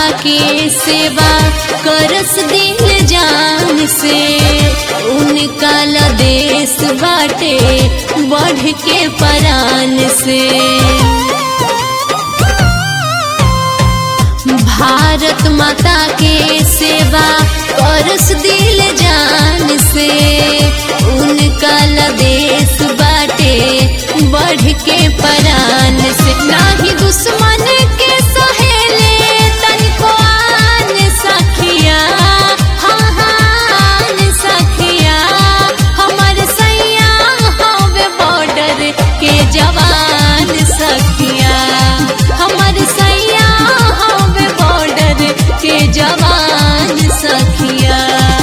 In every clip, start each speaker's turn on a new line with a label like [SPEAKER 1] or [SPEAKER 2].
[SPEAKER 1] के सेवा करस दिल जान से उनका ला देश बाटे बढ़ के परान से भारत माता के सेवा करस दिल जान से उनका ला देश बाटे बढ़ के परान से नाही दुश्मन के सहेले तनिको आन सखिया हाँ हाँ सखिया हमर सैया हवे बॉर्डर के जवान सखिया हमर सैया हवे बॉर्डर के जवान सखिया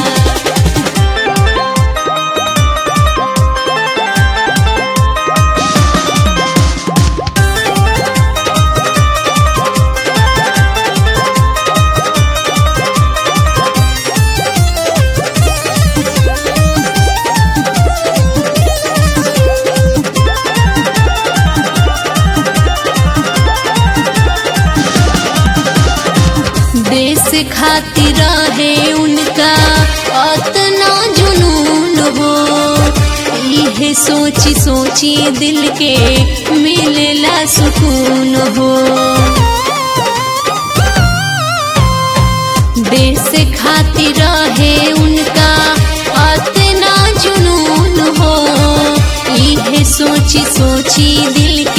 [SPEAKER 1] देश खातिर रहे उनका अतना जुनून हो इहे सोची सोची दिल के मिलेला सुकून हो देश खातिर रहे उनका अतना जुनून हो इहे सोची सोची दिल